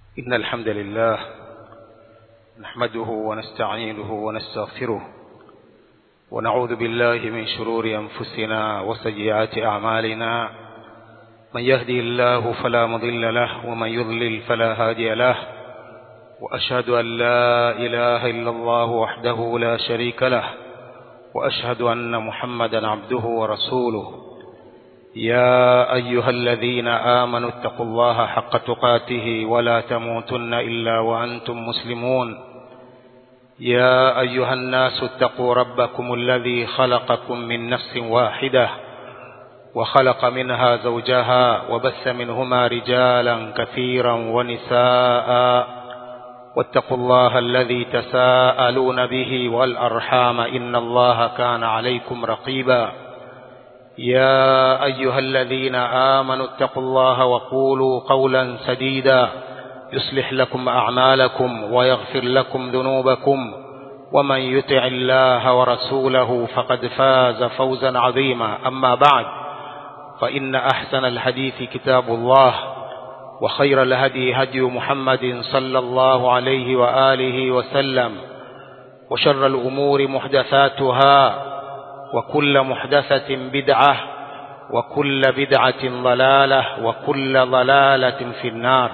إن الحمد لله نحمده ونستعينه ونستغفره ونعوذ بالله من شرور أنفسنا وسيئات أعمالنا من يهدي الله فلا مضل له ومن يضلل فلا هادي له وأشهد أن لا إله إلا الله وحده لا شريك له وأشهد أن محمدا عبده ورسوله يا أيها الذين آمنوا اتقوا الله حق تقاته ولا تموتن إلا وأنتم مسلمون يا أيها الناس اتقوا ربكم الذي خلقكم من نفس واحدة وخلق منها زوجها وبث منهما رجالا كثيرا ونساء واتقوا الله الذي تساءلون به والأرحام إن الله كان عليكم رقيبا يا أيها الذين آمنوا اتقوا الله وقولوا قولا سديدا يصلح لكم أعمالكم ويغفر لكم ذنوبكم ومن يطع الله ورسوله فقد فاز فوزا عظيما أما بعد فإن أحسن الحديث كتاب الله وخير الهدي هدي محمد صلى الله عليه وآله وسلم وشر الأمور محدثاتها وكل محدثة بدعة وكل بدعة ضلالة وكل ضلالة في النار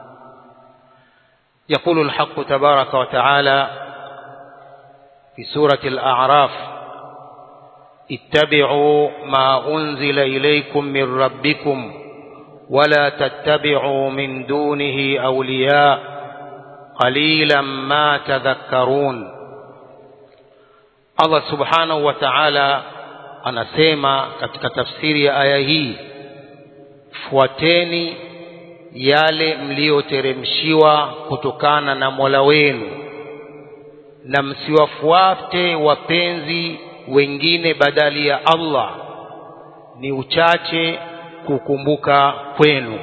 يقول الحق تبارك وتعالى في سورة الأعراف اتبعوا ما أنزل إليكم من ربكم ولا تتبعوا من دونه أولياء قليلا ما تذكرون Allah subhanahu wa ta'ala anasema katika tafsiri ya aya hii fuateni yale mliyoteremshiwa kutokana na Mola wenu na msiwafuate wapenzi wengine badali ya Allah ni uchache kukumbuka kwenu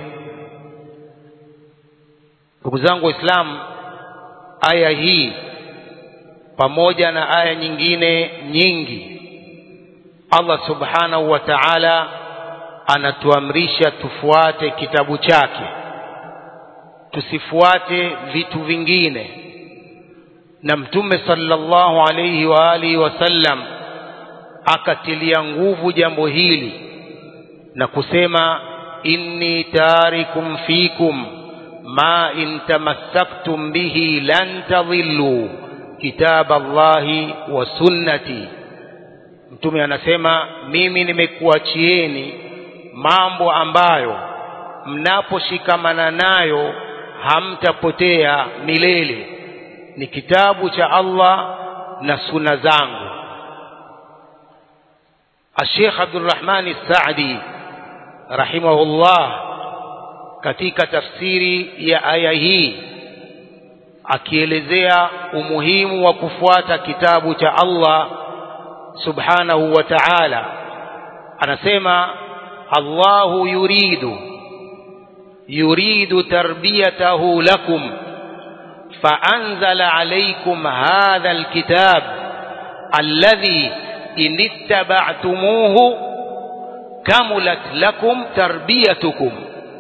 ndugu zangu waislamu aya hii pamoja na aya nyingine nyingi Allah subhanahu wa ta'ala anatuamrisha tufuate kitabu chake tusifuate vitu vingine na mtume sallallahu alayhi wa alihi wasallam akatilia nguvu jambo hili na kusema inni tarikum fikum ma in tamassaktum bihi lan tadhillu kitab Allahi wa sunnati mtume anasema mimi nimekuachieni mambo ambayo mnaposhikamana nayo hamtapotea milele ni kitabu cha Allah na sunna zangu Sheikh Abdulrahman Saadi rahimahullah katika tafsiri ya aya hii akielezea umuhimu wa kufuata kitabu cha Allah subhanahu wa ta'ala anasema Allahu yuridu yuridu tarbiyatahu lakum فأنزل عليكم هذا الكتاب الذي إن اتبعتموه كملت لكم تربيتكم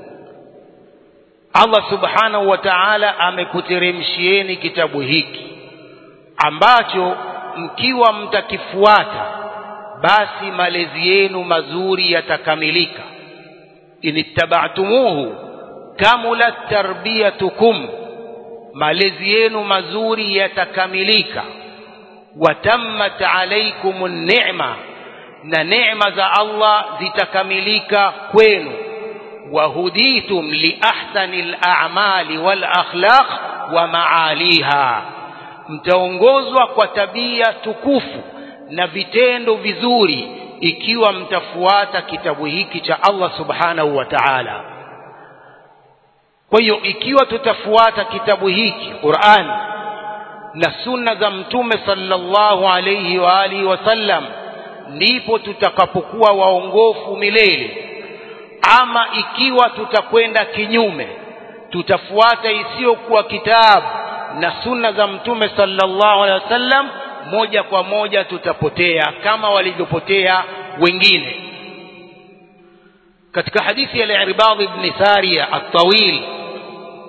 Allah subhanahu wa ta'ala amekuteremshieni kitabu hiki ambacho mkiwa mtakifuata basi malezi yenu mazuri yatakamilika inittaba'tumuhu kamulat tarbiyatukum malezi yenu mazuri yatakamilika watammat alaykumun ni'ma na neema za Allah zitakamilika kwenu وهديتم لأحسن الأعمال والأخلاق ومعاليها mtaongozwa kwa tabia tukufu na vitendo vizuri ikiwa mtafuata kitabu hiki cha Allah subhanahu wa ta'ala kwa hiyo ikiwa tutafuata kitabu hiki Qur'an na sunna za mtume sallallahu alayhi wa alihi wasallam ndipo tutakapokuwa waongofu milele ama ikiwa tutakwenda kinyume tutafuata isiyokuwa kitabu na sunna za mtume sallallahu alaihi wasallam moja kwa moja tutapotea kama walivyopotea wengine katika hadithi ya al-Irbad ibn Sariya at-Tawil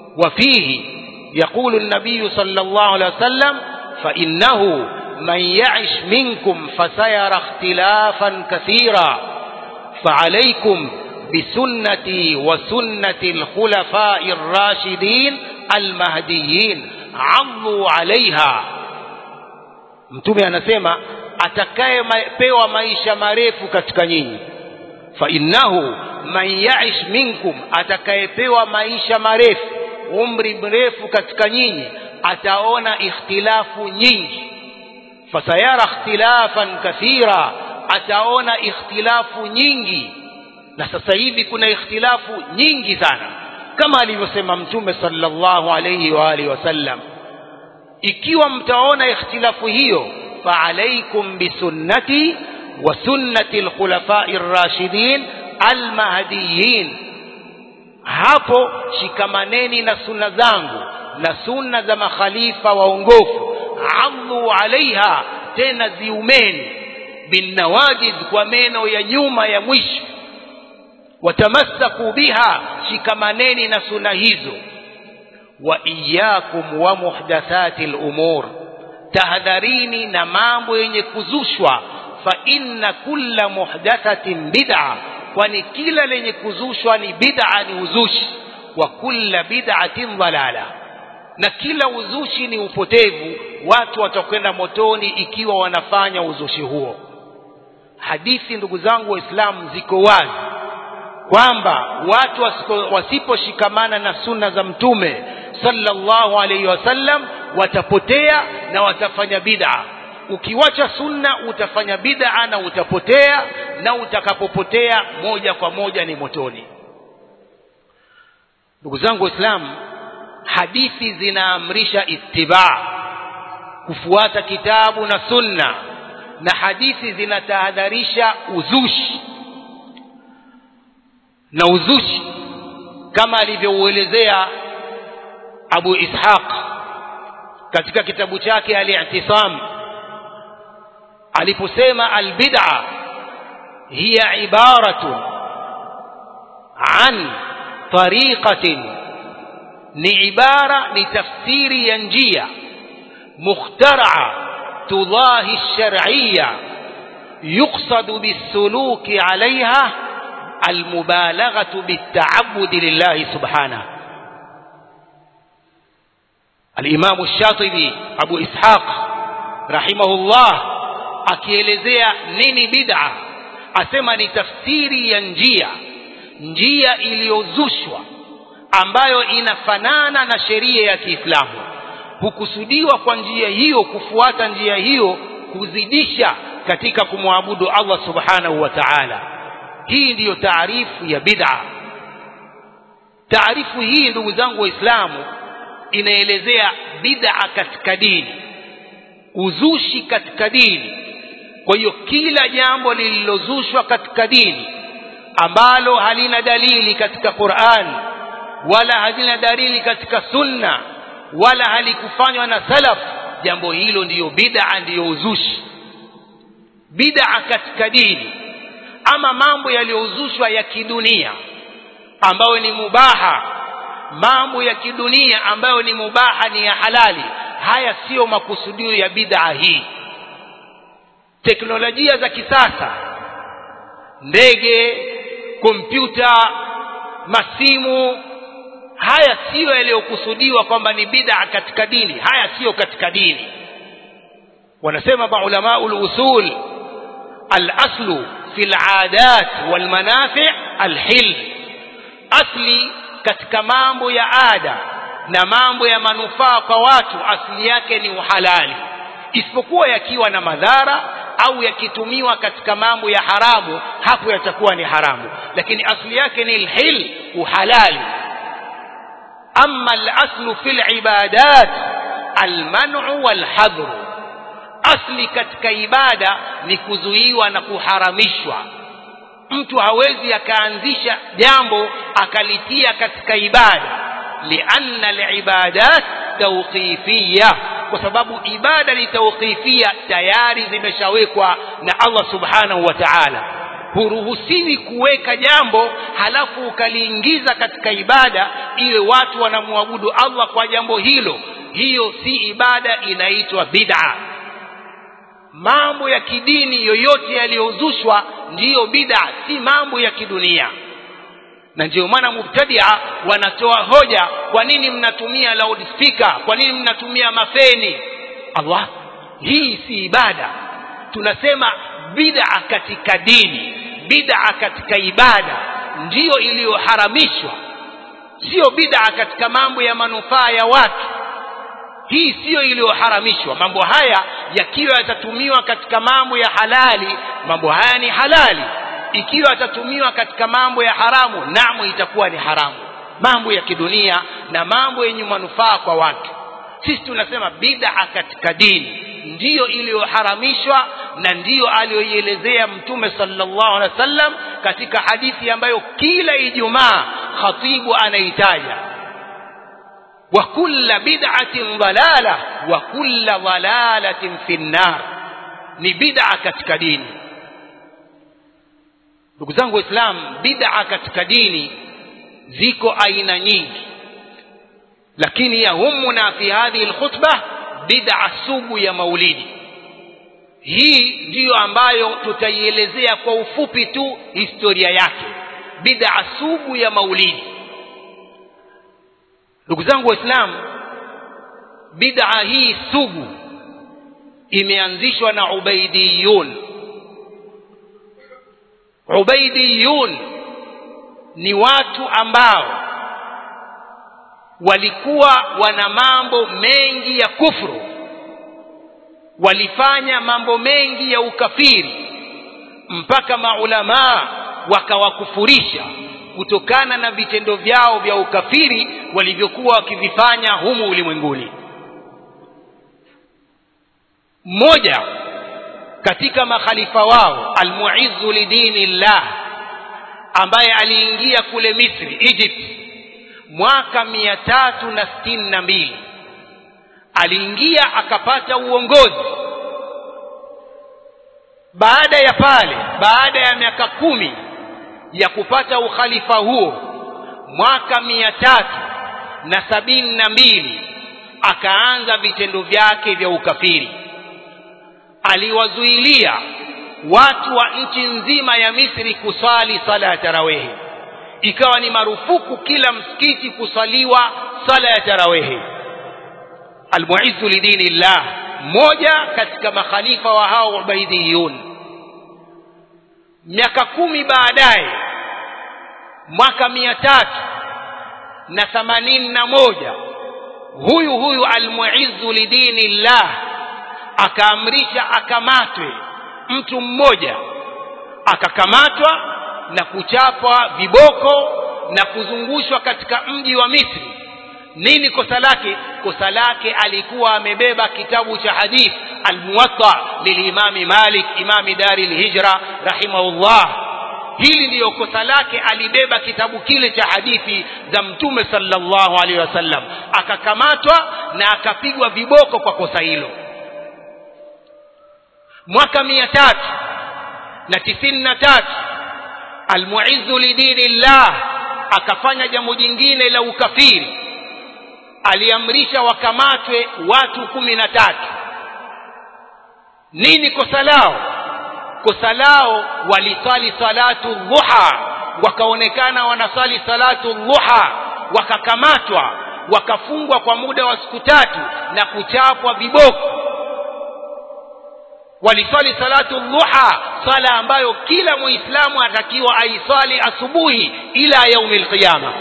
وفيه يقول النبي صلى الله عليه وسلم فإنه من يعش منكم فسيرى اختلافا كثيرا فعليكم بسنتي وسنة الخلفاء الراشدين المهديين عضوا عليها mtume anasema atakayepewa maisha marefu katika nyinyi fa innahu man yaish minkum atakayepewa maisha marefu umri mrefu katika nyinyi ataona ikhtilafu nyingi fasayara ikhtilafan kathira ataona ikhtilafu nyingi na sasa hivi kuna ikhtilafu nyingi sana kama alivyosema mtume sallallahu alayhi wa alihi wasallam ikiwa mtaona ikhtilafu hiyo faalaikum bisunnati wa sunnati alkhulafai rashidin almahdiyin hapo shikamaneni na sunna zangu na sunna za makhalifa waongofu adhu alaiha tena ziumeni binnawajiz kwa meno ya nyuma ya mwisho watamassaku biha shikamaneni na sunna hizo wa iyakum wa muhdathati lumur tahadharini na mambo yenye kuzushwa fa inna kulla muhdathatin bid'a kwani kila lenye kuzushwa ni bid'a ni uzushi wa kulla bid'atin dhalala na kila uzushi ni upotevu watu watakwenda motoni ikiwa wanafanya uzushi huo hadithi ndugu zangu waislamu ziko wazi kwamba watu wasiposhikamana na sunna za mtume sallallahu alaihi wasallam watapotea na watafanya bid'a ukiwacha sunna utafanya bid'a na utapotea na utakapopotea moja kwa moja ni motoni ndugu zangu waislamu hadithi zinaamrisha ittiba kufuata kitabu na sunna na hadithi zinatahadharisha uzushi na uzushi kama alivyouelezea Abu Ishaq katika kitabu chake Al-I'tisam aliposema al-bid'a hiya ibaratun an tariqatin ni ibara ni tafsiri ya njia mukhtaraa tudahi shar'iyya yuqsadu bisuluki 'alayha المبالغة بالتعبد لله سبحانه الإمام الشاطبي أبو إسحاق رحمه الله akielezea nini bid'a asema ni tafsiri ya njia njia iliyozushwa ambayo inafanana na sheria ya Kiislamu hukusudiwa kwa njia hiyo kufuata njia hiyo kuzidisha katika kumwabudu Allah subhanahu wa ta'ala hii ndiyo taarifu ya bid'a taarifu hii ndugu zangu waislamu inaelezea bid'a katika dini uzushi katika dini kwa hiyo kila jambo lililozushwa katika dini ambalo halina dalili katika Qur'an wala halina dalili katika sunna wala halikufanywa na salaf jambo hilo ndiyo bid'a ndiyo uzushi bid'a katika dini ama mambo yaliyozushwa ya kidunia ambayo ni mubaha mambo ya kidunia ambayo ni mubaha ni ya halali haya siyo makusudio ya bid'a hii teknolojia za kisasa ndege kompyuta masimu haya siyo yaliyokusudiwa kwamba ni bid'a katika dini haya siyo katika dini wanasema maulama usul al-aslu في العادات والمنافع الحل asli katika mambo ya ada na mambo ya manufaa kwa watu asili yake ni uhalali isipokuwa yakiwa na madhara au yakitumiwa katika mambo ya haramu hapo yatakuwa ni haramu lakini asili yake ni alhil uhalali amma alaslu fil ibadat alman'u walhadru asli katika ibada ni kuzuiwa na kuharamishwa mtu hawezi akaanzisha jambo akalitia katika ibada lianna alibadat tawqifiyya kwa sababu ibada ni tawqifia tayari zimeshawekwa na Allah subhanahu wa ta'ala huruhusiwi kuweka jambo halafu ukaliingiza katika ibada iwe watu wanamwabudu allah kwa jambo hilo hiyo si ibada inaitwa bid'a mambo ya kidini yoyote yaliyozushwa ndiyo bid'a si mambo ya kidunia na ndio maana mubtadia wanatoa hoja kwa nini mnatumia loudspeaker kwa nini mnatumia mafeni allah hii si ibada tunasema bid'a katika dini bid'a katika ibada ndiyo iliyoharamishwa sio bid'a katika mambo ya manufaa ya watu hii siyo iliyoharamishwa mambo haya yakiwa yatatumiwa katika mambo ya halali mambo haya ni halali ikiwa yatatumiwa katika mambo ya haramu namu itakuwa ni haramu mambo ya kidunia na mambo yenye manufaa kwa watu sisi tunasema bid'a katika dini ndiyo iliyoharamishwa na ndiyo aliyoielezea mtume sallallahu alaihi wasallam katika hadithi ambayo kila ijumaa khatibu anaitaja wa kulla bid'atin dalala wa kulla dalalatin fi nnar ni bid'a katika dini ndugu zangu waislam bid'a katika dini ziko aina nyingi lakini yahumuna fi hadhihi alkhutbah bid'a sugu ya maulidi hii ndiyo ambayo tutaielezea kwa ufupi tu historia yake bid'a sugu ya maulidi ndugu zangu waislamu bid'a hii sugu imeanzishwa na ubaidiyun ubaidiyun ni watu ambao walikuwa wana mambo mengi ya kufru walifanya mambo mengi ya ukafiri mpaka maulamaa wakawakufurisha kutokana na vitendo vyao vya ukafiri walivyokuwa wakivifanya humu ulimwenguni mmoja katika makhalifa wao almuizzu lidini llah ambaye aliingia kule misri egypt mwaka mia tatu na sitini na mbili aliingia akapata uongozi baada ya pale baada ya miaka kumi ya kupata ukhalifa huo mwaka mia tatu na sabini na mbili akaanza vitendo vyake vya ukafiri aliwazuilia watu wa nchi nzima ya misri kusali sala ya tarawehi ikawa ni marufuku kila msikiti kusaliwa sala ya tarawehi almuizzu lidini llah mmoja katika makhalifa wa hao ubaidiyun miaka kumi baadaye mwaka mia tatu na themanini na moja huyu huyu almuizzu lidini llah akaamrisha akamatwe mtu mmoja akakamatwa na kuchapwa viboko na kuzungushwa katika mji wa misri nini kosa lake kosa lake alikuwa amebeba kitabu cha hadith almuwatta lilimami malik imami dari lhijra rahimahullah hili ndiyo kosa lake alibeba kitabu kile cha hadithi za mtume sallallahu alaihi wasallam akakamatwa na akapigwa viboko kwa kosa hilo mwaka mia tatu na tisini na tatu almuizzu lidini llah akafanya jambo jingine la ukafiri aliamrisha wakamatwe watu kumi na tatu nini kosa lao kosa lao walisali salatu dhuha wakaonekana wanasali salatu dhuha wakakamatwa wakafungwa kwa muda wa siku tatu na kuchapwa viboko walisali salatu dhuha sala ambayo kila muislamu atakiwa aisali asubuhi ila yaumi lqiyama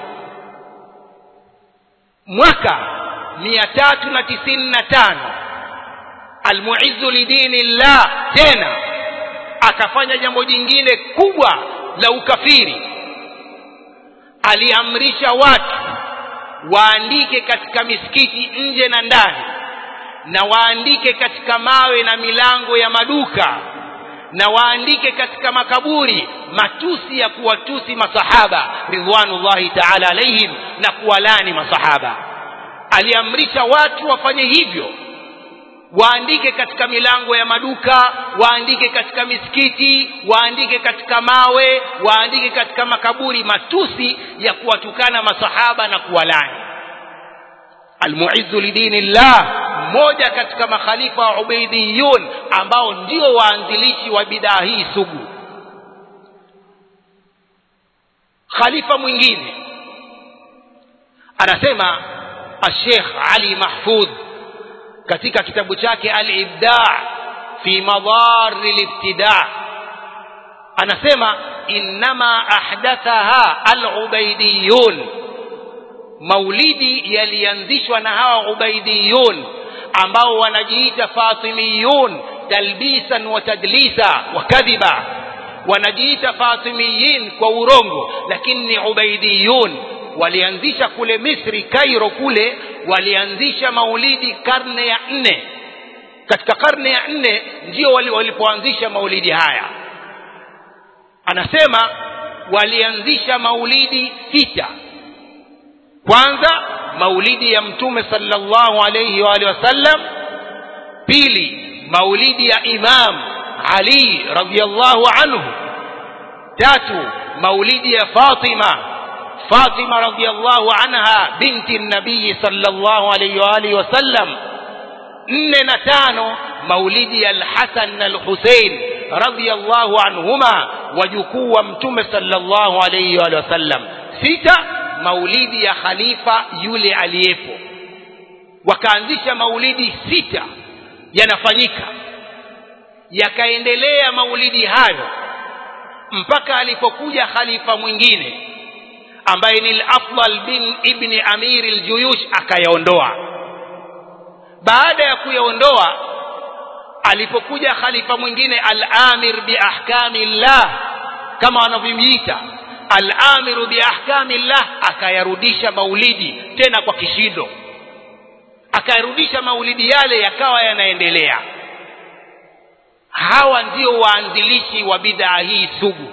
mwaka mia tatu na tisini na tano almuizzu lidini llah tena akafanya jambo jingine kubwa la ukafiri aliamrisha watu waandike katika misikiti nje na ndani na waandike katika mawe na milango ya maduka na waandike katika makaburi matusi ya kuwatusi masahaba ridwanullahi taala alaihim na kuwalani masahaba aliamrisha watu wafanye hivyo waandike katika milango ya maduka waandike katika misikiti waandike katika mawe waandike katika makaburi matusi ya kuwatukana masahaba na kuwalani almuizzu lidini llah mmoja katika makhalifa wa ubaidiyun ambao ndio waanzilishi wa bidaa hii sugu khalifa mwingine anasema الشيخ علي محفوظ katika kitabu chake al-ibda' fi madar al-ibtida' anasema inma ahdathaha al-ubaidiyun maulidi yalianzishwa na hawa ubaidiyun ambao wanajiita fatimiyun talbisan wa tadlisa wa kadhiba wanajiita fatimiyin kwa urongo lakini ni ubaidiyun walianzisha kule misri kairo kule walianzisha maulidi karne ya nne katika karne ya nne ndio walipoanzisha maulidi haya anasema walianzisha maulidi sita kwanza maulidi ya mtume sallallahu alayhi wa alihi wasallam pili maulidi ya imam ali radhiyallahu anhu tatu maulidi ya fatima fatima radhiyallahu anha binti nabii sallallahu alayhi wa alihi wasallam nne na tano maulidi ya alhasan na alhusein radhiyallahu anhuma wajukuu wa mtume sallallahu alayhi wa alihi wasallam sita maulidi ya khalifa yule aliyepo wakaanzisha maulidi sita yanafanyika yakaendelea maulidi hayo mpaka alipokuja khalifa mwingine ambaye ni al-afdal bin ibni amir al-juyush akayaondoa baada ya kuyaondoa alipokuja khalifa mwingine al-amir bi ahkami llah kama wanavyomuita al-amiru bi ahkami llah akayarudisha maulidi tena kwa kishindo akayarudisha maulidi yale yakawa yanaendelea hawa ndio waanzilishi wa bidhaa hii sugu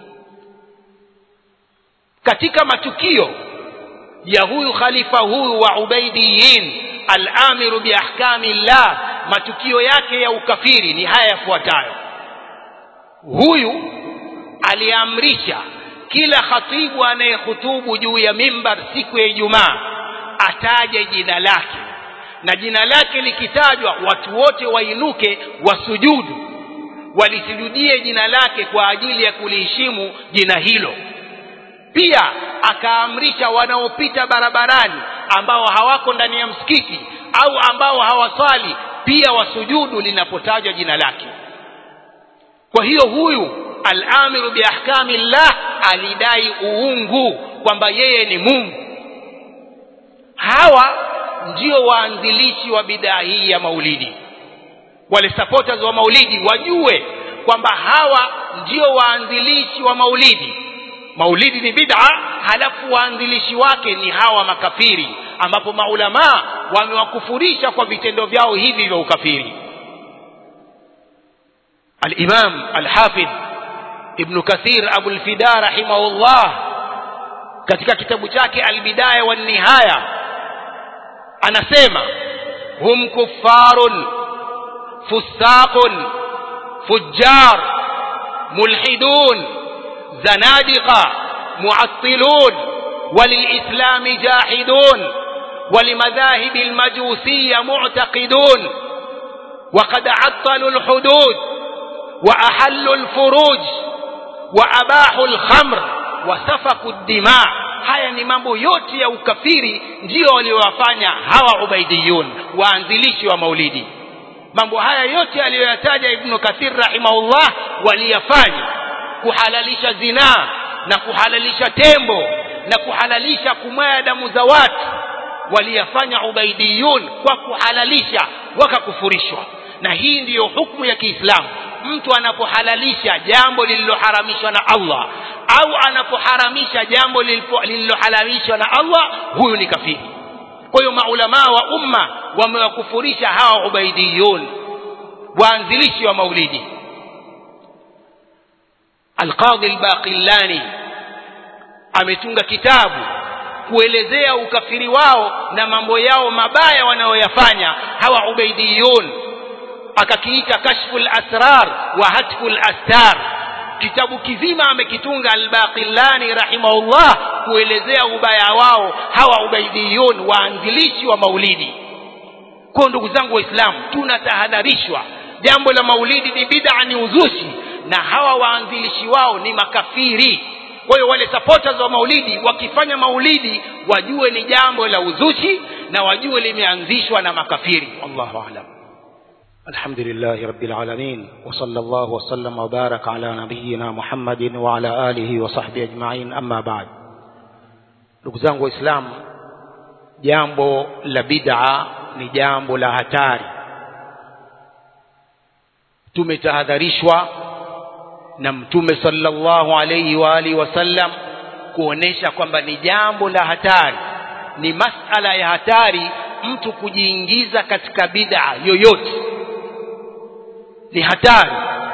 katika matukio ya huyu khalifa huyu wa ubaidiyin al-amiru bi ahkami llah matukio yake ya ukafiri ni haya yafuatayo huyu aliamrisha kila khatibu anayehutubu juu ya mimbar siku ya Ijumaa ataje jina lake na jina lake likitajwa watu wote wainuke wasujudu walisujudie jina lake kwa ajili ya kuliheshimu jina hilo pia akaamrisha wanaopita barabarani ambao hawako ndani ya msikiti au ambao hawaswali pia wasujudu linapotajwa jina lake kwa hiyo huyu al-amiru bi ahkami llah alidai uungu kwamba yeye ni Mungu hawa ndio waanzilishi wa bidaa hii ya maulidi wale supporters wa maulidi wajue kwamba hawa ndio waanzilishi wa maulidi maulidi ni bid'a halafu waanzilishi wake ni hawa makafiri ambapo maulamaa wamewakufurisha kwa vitendo vyao hivi vya ukafiri الإمام الحافظ ابن كثير أبو الفداء رحمه الله katika kitabu chake albidaya wan nihaya anasema hum kuffarun fusaqun fujjar mulhidun zanadiqa mu'attilun وللإسلام جاحدون ولمذاهب المجوسية معتقدون وقد عطلوا الحدود وأحلوا الفروج وأباحوا الخمر وسفكوا الدماء haya ni mambo yote ya ukafiri ndio waliowafanya hawa ubaidiyun waanzilishi wa maulidi mambo haya yote aliyoyataja ibnu kathir rahimahullah waliyafanya kuhalalisha zinaa na kuhalalisha tembo na kuhalalisha kumwaya damu za watu waliyafanya ubaidiyun kwa kuhalalisha wakakufurishwa na hii ndiyo hukumu ya Kiislamu mtu anapohalalisha jambo lililoharamishwa na Allah au anapoharamisha jambo lililohalalishwa na Allah huyu ni kafiri kwa hiyo maulamaa wa umma wamewakufurisha hawa ubaidiyun waanzilishi wa maulidi alqadhi albaqillani ametunga kitabu kuelezea ukafiri wao na mambo yao mabaya wanayoyafanya hawa ubaidiyun akakiita kashfu lasrar wa hatfu lastar kitabu kizima amekitunga albaqillani rahimahullah kuelezea ubaya wao hawa ubaidiyun waanzilishi wa maulidi kwa ndugu zangu waislamu tunatahadharishwa jambo la maulidi ni bid'a ni uzushi na hawa waanzilishi wao ni makafiri kwa hiyo wale supporters wa maulidi wakifanya maulidi wajue ni jambo la uzushi na wajue limeanzishwa na makafiri wallahu a'lam الحمد لله رب العالمين وصلى الله وسلم وبارك على نبينا محمد وعلى آله وصحبه أجمعين أما بعد ndugu zangu waislamu jambo la bid'a ni jambo la hatari tumetahadharishwa na mtume sallallahu alayhi wa alihi wasallam kuonesha kwamba ni jambo la hatari ni masala ya hatari mtu kujiingiza katika bid'a yoyote ni hatari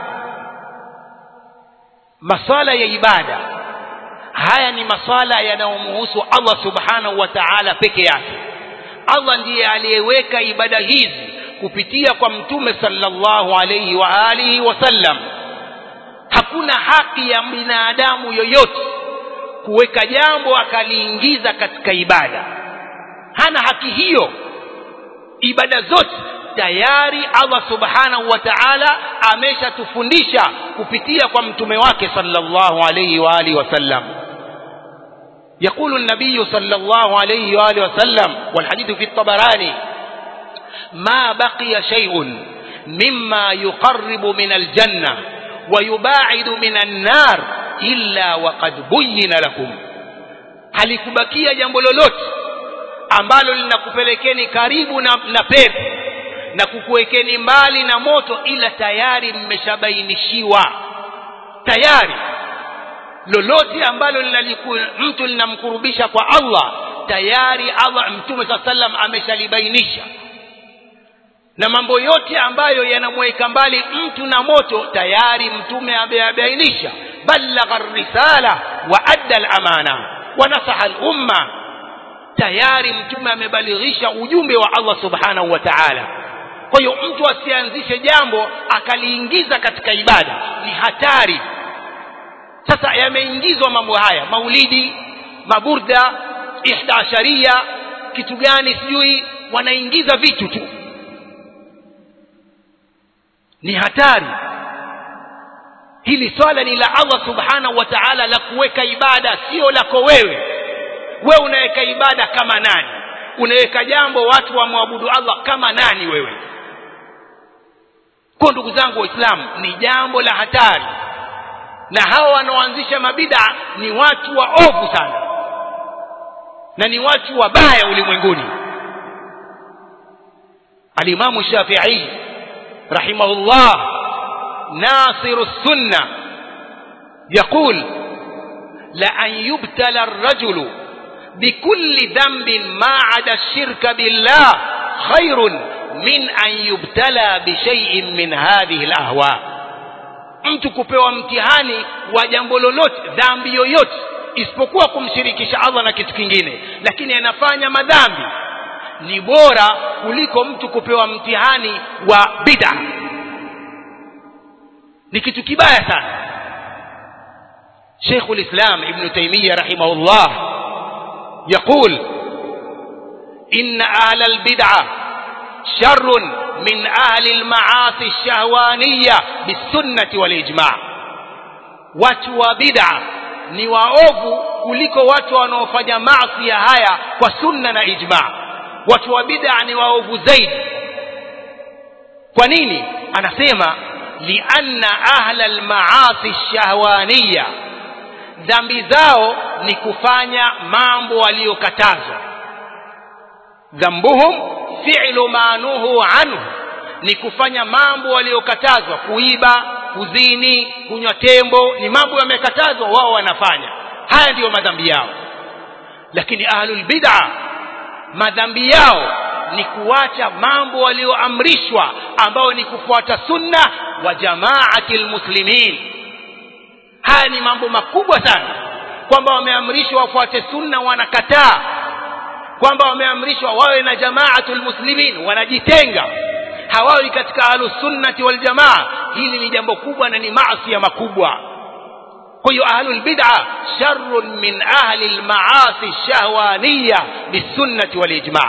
masala ya ibada haya ni masala yanayomhusu Allah subhanahu wa ta'ala peke yake Allah ndiye aliyeweka ibada hizi kupitia kwa mtume sallallahu alayhi wa alihi wasallam hakuna haki ya binadamu yoyote kuweka jambo akaliingiza katika ibada hana haki hiyo ibada zote tayari Allah subhanahu wa ta'ala ameshatufundisha kupitia kwa mtume wake sallallahu alayhi wa alihi wasallam يقول النبي صلى الله عليه وآله وسلم والحديث في الطبراني ما بقي شيء مما يقرب من الجنة ويباعد من النار إلا وقد بين لكم halikubakia jambo lolote ambalo linakupelekeni karibu na, na pepo na kukuwekeni mbali na moto ila tayari mmeshabainishiwa tayari lolote ambalo linaliku, mtu linamkurubisha kwa Allah tayari Allah mtume saa sallam ameshalibainisha na mambo yote ambayo yanamweka mbali mtu na moto tayari mtume ameyabainisha balagha risala wa adda al-amana wa nasaha al-umma tayari mtume amebalighisha ujumbe wa Allah subhanahu wa ta'ala kwa hiyo mtu asianzishe jambo akaliingiza katika ibada ni hatari sasa yameingizwa mambo haya maulidi maburda ihdasharia kitu gani sijui wanaingiza vitu tu ni hatari hili swala ni la Allah subhanahu wa ta'ala la kuweka ibada sio lako wewe wewe unaweka ibada kama nani unaweka jambo watu wamwabudu Allah kama nani wewe kwa ndugu zangu waislamu ni jambo la hatari na hawa wanaoanzisha mabida ni watu waovu sana na ni watu wabaya ulimwenguni alimamu shafi'i rahimahullah nasiru sunna يقول لأن يبتلى الرجل بكل ذنب ما عدا الشرك بالله خير من أن يبتلى بشيء من هذه الأهواء mtu kupewa mtihani wa jambo lolote dhambi yoyote isipokuwa kumshirikisha Allah na kitu kingine lakini anafanya madhambi ni bora kuliko mtu kupewa mtihani wa bid'a ni kitu kibaya sana شيخ الإسلام ابن تيمية رحمه الله يقول إن أهل البدعة شر من أهل المعاصي الشهوانية بالسنة والإجماع watu wa bid'a ni waovu kuliko watu wanaofanya maasi ya haya kwa sunna na ijma watu wa bid'a ni waovu zaidi kwa nini anasema lianna ahla almaasi shahwaniya dhambi zao ni kufanya mambo waliyokatazwa dhambuhum fi'lu ma nuhu anhu ni kufanya mambo waliyokatazwa kuiba kuzini kunywa tembo ni mambo yamekatazwa wao wanafanya haya ndiyo madhambi yao lakini ahlul bid'a madhambi yao ni kuacha mambo walioamrishwa ambao ni kufuata sunna wa jamaati lmuslimin haya ni mambo makubwa sana kwamba wameamrishwa wafuate sunna wanakataa kwamba wameamrishwa wawe na jamaatul muslimin wanajitenga hawawi katika ahlusunnati waljamaa hili ni jambo kubwa na ni maasi makubwa kwa hiyo ahlul bid'a sharrun min ahli almaasi shahwaniya bisunnati walijma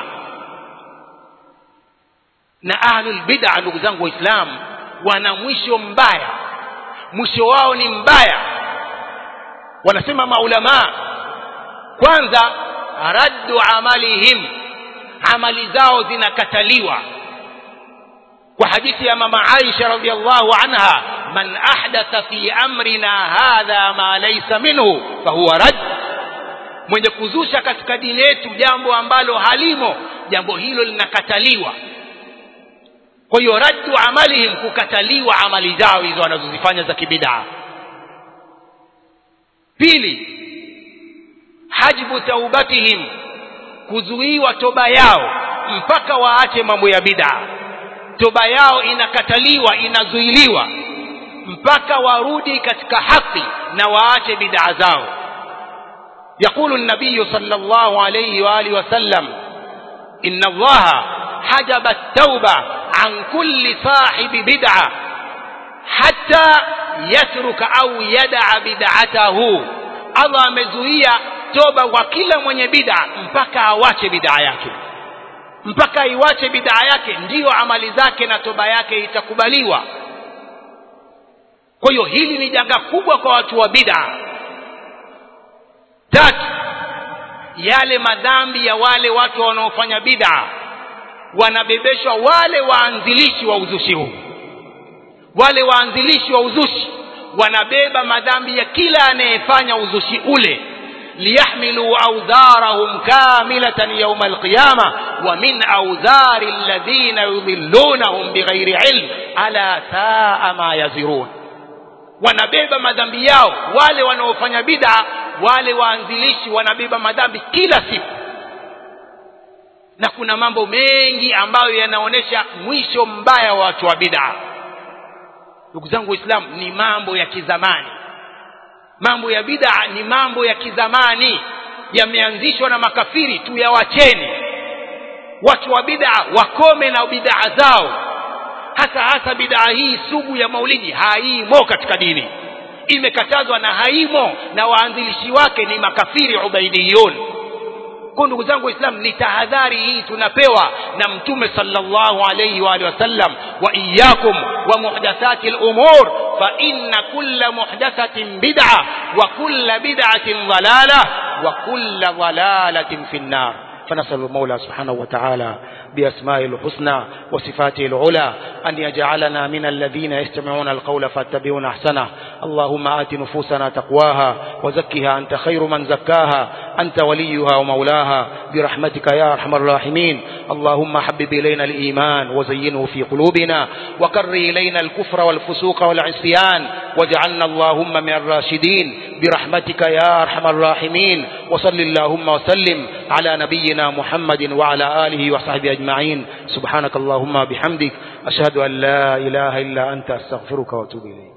na ahlul bid'a ndugu zangu waislamu wana mwisho mbaya mwisho wao ni mbaya wanasema maulamaa kwanza raddu amalihim amali zao zinakataliwa kwa hadithi ya mama Aisha radhiallahu anha man ahdatha fi amrina hadha ma laysa minhu fahuwa rad mwenye kuzusha katika dini yetu jambo ambalo halimo jambo hilo linakataliwa kwa hiyo raddu amalihim kukataliwa amali zao hizo wanazozifanya za kibidaa pili hajbu taubatihim kuzuiwa toba yao mpaka waache mambo ya bid'a toba yao inakataliwa inazuiliwa mpaka warudi katika haki na waache bid'a zao يقول النبي صلى الله عليه وآله وسلم إن الله حجب التوبة عن كل صاحب بدعة حتى يترك أو يدع بدعته الله amezuia toba kwa kila mwenye bid'a mpaka awache bid'a yake mpaka aiwache bid'a yake ndiyo amali zake na toba yake itakubaliwa kwa hiyo hili ni janga kubwa kwa watu wa bid'a tatu yale madhambi ya wale watu wanaofanya bid'a wanabebeshwa wale waanzilishi wa uzushi huu wale waanzilishi wa uzushi wanabeba madhambi ya kila anayefanya uzushi ule liyahmilu audharahum kamilatan yawma alqiyama wa min audhari alladhina yudhillunahum bighairi ilm ala saa ma yazirun wanabeba madhambi yao wale wanaofanya bid'a wale waanzilishi wanabeba madhambi kila siku na kuna mambo mengi ambayo yanaonyesha mwisho mbaya wa watu wa bid'a ndugu zangu waislamu ni mambo ya kizamani mambo ya bid'a ni mambo ya kizamani yameanzishwa na makafiri tu yawacheni watu wa bid'a wakome na bid'a zao hasa hasa bid'a hii sugu ya maulidi haimo katika dini imekatazwa na haimo na waanzilishi wake ni makafiri ubaidiyun kwa ndugu zangu waislamu ni tahadhari hii tunapewa na mtume sallallahu alayhi wa alihi wasallam wa iyyakum wa muhdathati al-umur fa inna kulla muhdathatin bid'a wa kulla bid'atin dalalah wa kulla dalalatin fi an-nar فنسأل المولى سبحانه وتعالى بأسمائه الحسنى وصفاته العلى أن يجعلنا من الذين يستمعون القول فاتبعون أحسنه اللهم آت نفوسنا تقواها وزكها أنت خير من زكاها أنت وليها ومولاها برحمتك يا أرحم الراحمين اللهم حبب إلينا الإيمان وزينه في قلوبنا وكر إلينا الكفر والفسوق والعصيان واجعلنا اللهم من الراشدين برحمتك يا أرحم الراحمين وصل اللهم وسلم على نبينا محمد وعلى آله وصحبه أجمعين سبحانك اللهم بحمدك أشهد أن لا إله إلا أنت أستغفرك وأتوب إليك